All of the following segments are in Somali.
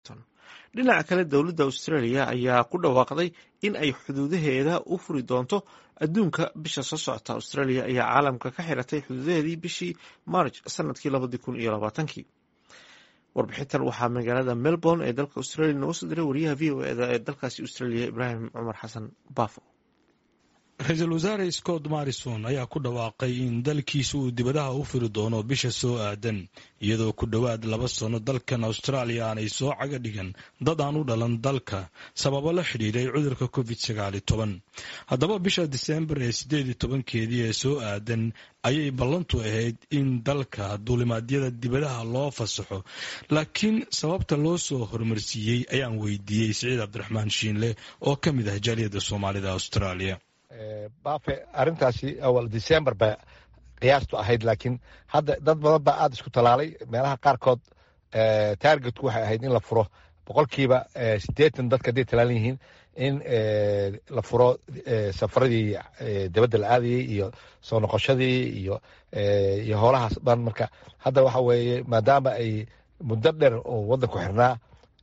dhinaca kale dowladda australia ayaa ku dhawaaqday in ay xuduudaheeda u furi doonto adduunka bisha soo socota australia ayaa caalamka ka xiratay xuduudaheedii bishii march sanadkii labadii kun iyo labaatankii warbixintan waxaa magaalada melbourne ee dalka australia nooga soo diray wariyaha v o eda ee dalkaasi australia ibraahim cumar xasan bafo ra-iisul wasaare scott marrison ayaa ku dhawaaqay in dalkiisa uu dibadaha u firi doono bisha soo aadan iyadoo ku dhowaad laba sano dalkan austraaliya aanay soo caga dhigan dad aan u dhalan dalka sababo la xidhiiray cudurka covid sagaali toban haddaba bisha diseembar ee siddeed iyo tobankeedii ee soo aadan ayay ballantu ahayd in dalka duulimaadyada dibadaha loo fasaxo laakiin sababta loo soo horumarsiiyey ayaan weydiiyey siciid cabdiraxmaan shiinle oo ka mid ah jaaliyadda soomaalida austraaliya bafe arrintaasi awal december ba qiyaastu ahayd laakiin hadda dad badan baa aada isku talaalay meelaha qaarkood targetku waxay ahayd in la furo boqolkiiba siddeetan dadka hadday talaalan yihiin in la furo safaradii dibadda la aadayey iyo soo noqoshadii iyo iyo howlahaas dhan marka hadda waxa weeye maadaama ay muddo dheer oo waddanku xirnaa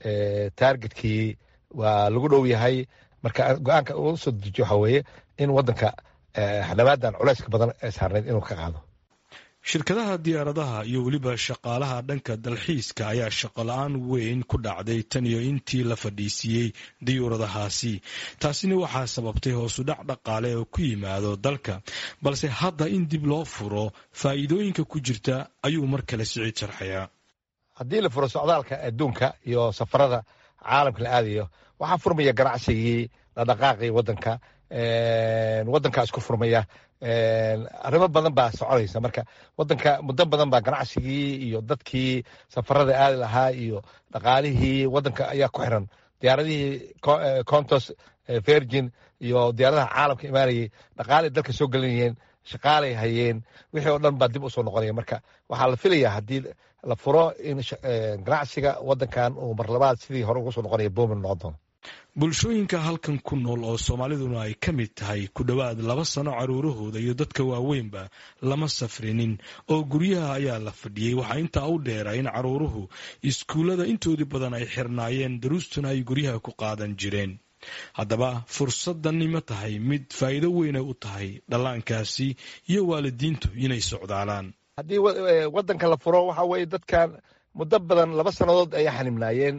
targetkii waa lagu dhow yahay marka go-aanka uu soo dejiyo waxaa weeye in waddanka xadhawaadan culayska badan ee saarnayd inuu ka qaado shirkadaha diyaaradaha iyo weliba shaqaalaha dhanka dalxiiska ayaa shaqo la-aan weyn ku dhacday tan iyo intii la fadhiisiiyey diyuuradahaasi taasina waxaa sababtay hoosudhac dhaqaale oo ku yimaado dalka balse hadda in dib loo furo faa'iidooyinka ku jirta ayuu mar kale siciid sharxayaa haddii la furo socdaalka adduunka iyo safarada caalamka la aadayo waxaa furmaya ganacsigii dhaqdhaqaaqii waddanka waddankaa isku furmaya arrimo badan baa soconaysa marka waddanka muddo badan baa ganacsigii iyo dadkii safarada aadi lahaa iyo dhaqaalihii waddanka ayaa ku xiran diyaaradihii contos virgin iyo diyaaradaha caalamka imaanayay dhaqaalay dalka soo gelinayeen shaqaalay hayeen wixii oo dhan baa dib usoo noqonaya marka waxaa la filayaa haddii la furo in ganacsiga waddankan uu marlabaad sidii hore ugu soo noqonaya boomin noqon doono bulshooyinka halkan ku nool oo soomaaliduna ay ka mid tahay ku dhowaad laba sano caruurahooda iyo dadka waaweynba lama safrinin oo guryaha ayaa la fadhiyey waxaa intaa u dheera in caruuruhu iskuullada intoodii badan ay xirnaayeen daruustuna ay guryaha ku qaadan jireen haddaba fursadani ma tahay mid faa'iido weynay u tahay dhallaankaasi iyo waalidiintu inay socdaalaan haddii waddanka la furo waxaa weeye dadkan muddo badan laba sannadood ayay xanimnaayeen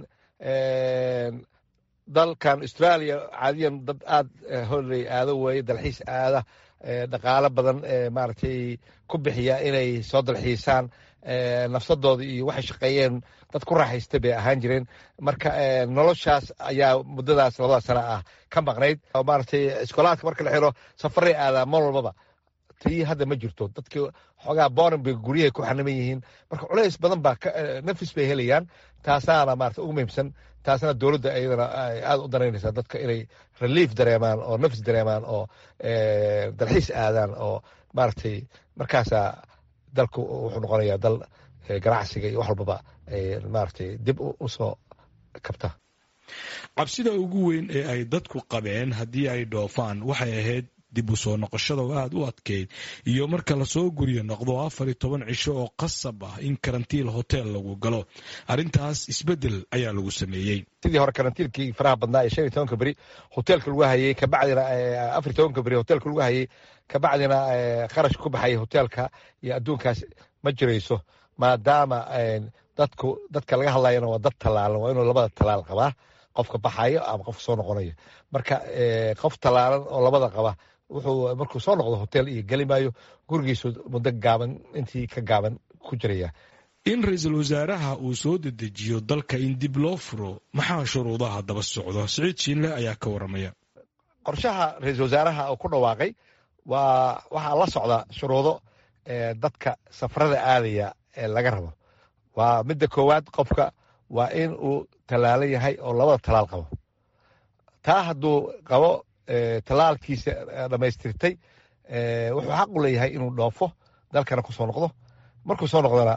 dalkan australia caadiyan dad aada holey aado weeye dalxiis aada dhaqaalo badan maaragtay ku bixiya inay soo dalxiisaan nafsadooda iyo waxay shaqeeyeen dad ku raaxaysta bay ahaan jireen marka noloshaas ayaa muddadaas labada sana ah ka maqnayd maaragtay iskoolaadka marka la xiro safaray aadaa mar walbaba tii hadda ma jirto dadkii xoogaa borin bay guryahay ku xaniman yihiin marka culays badan baa nafis bay helayaan taasaana maarata ugu muhiimsan taasna dowladda iyadana aada u danaynaysaa dadka inay relief dareemaan oo nafis dareemaan oo dalxiis aadaan oo maaragtay markaasaa dalku wuxuu noqonayaa dal ganacsiga iyo wax walbaba maaragtay dib usoo kabta cabsida ugu weyn ee ay dadku qabeen haddii ay dhoofaan waxay ahayd dib u soo noqoshada oo aada u adkeyd iyo marka lasoo guryo noqdo afar iyo toban cisho oo qasab ah in karantiil hotel lagu galo arrintaas isbeddel ayaa lagu sameeyey sidii hore karantiilkii faraha badnaa ee shan iyo tobanka beri hoteelka lagu hayey kabacdina afar iyo tobanka beri hoteelka lagu hayey kabacdina kharash ku baxaya hoteelka iyo adduunkaas ma jirayso maadaama dadku dadka laga hadlayana waa dad tallaalan waa inuu labada tallaal qabaa qofka baxayo ama qofka soo noqonayo marka qof tallaalan oo labada qaba wuxuu markuu soo noqdo hotel iyo geli maayo gurigiisu muddo gaaban intii ka gaaban ku jiraya in ra-iisul wasaaraha uu soo dedejiyo dalka in dib loo furo maxaa shuruudaha daba socdo siciid shiinle ayaa ka waramaya qorshaha ra-iisul wasaaraha uu ku dhawaaqay waa waxaa la socda shuruudo dadka safarada aadaya ee laga rabo waa midda koowaad qofka waa in uu tallaalan yahay oo labada tallaal qabo taa hadduu qabo tallaalkiisa dhammaystirtay wuxuu xaq u leeyahay inuu dhoofo dalkana ku soo noqdo markuu soo noqdona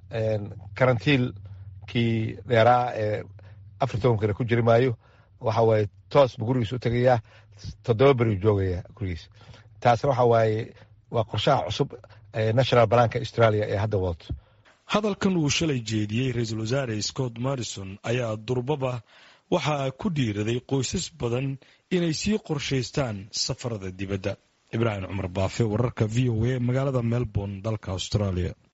karantiilkii dheeraa ee afar tobankana ku jiri maayo waxa waaye toos buu gurigiisa u tegayaa toddoba beri u joogaya gurigiisa taasna waxa waaye waa qorshaha cusub national banaanka australia ee hadda wadato hadalkan uu shalay jeediyey ra-iisul wasaare scott morrison ayaa durbaba waxaa ku dhiiraday qoysas badan inay sii qorshaystaan safarada dibadda ibraahim cumar baafe wararka v o a magaalada melbourne dalka australia